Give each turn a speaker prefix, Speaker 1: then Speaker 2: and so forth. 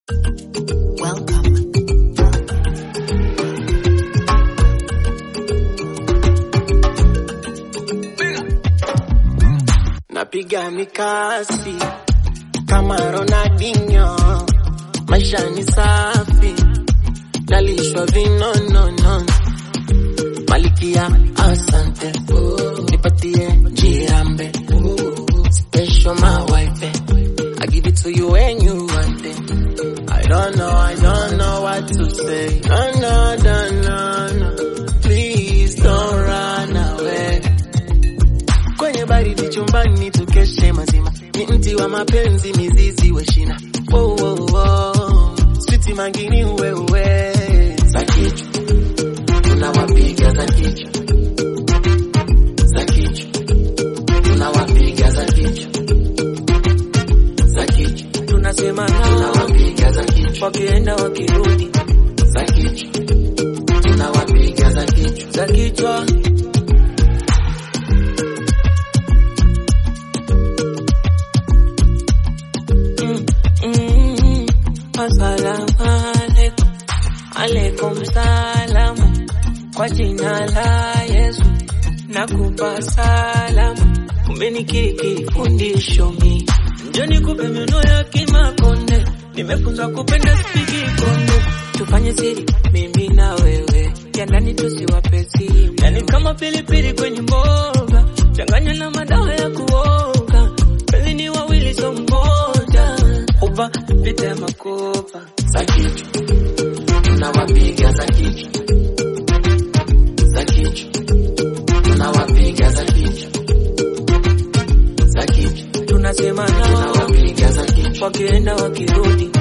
Speaker 1: Welcome.
Speaker 2: Napiga mikasi kama Ronaldinho, maisha ni safi, nalishwa vinonono, malikia asante, nipatie jirambe, special my wife, I give it to you when you want it. I don't know, I don't know what to say. No, no, no, no, no. Please don't run away. Kwenye baridi chumbani tukeshe mazima, ni mti wa mapenzi, mizizi we shina. Oh, oh, oh. Switi mangini wewe za kichwa, tunawapiga za kichwa, za kichwa, tunawapiga za kichwa, za kichwa,
Speaker 3: tunasema nao
Speaker 2: tunawapiga za kichwa,
Speaker 3: wakienda wakirudi
Speaker 2: za kichwa, tunawapiga za kichwa.
Speaker 3: za kichwa Mm, mm, Assalamu alaikum, alaikum salamu, kwa jina la Yesu nakupa salamu, umenikiri kifundisho mi njoni kupe miono ya kimakonde, nimefunzwa kupenda sipigi konde, tufanye siri mimi na wewe, ya ndani tusiwape siri, yani kama pilipili kwenye mboga, changanya na madawa ya kuoga, penzi ni wawili so mmoja, uba vita ya makopa
Speaker 2: za kichwa, tunawapiga za kichwa, za kichwa, tunawapiga za kichwa, za kichwa,
Speaker 3: tunasema nao
Speaker 2: tunawapiga za kichwa,
Speaker 3: wakienda wakirudi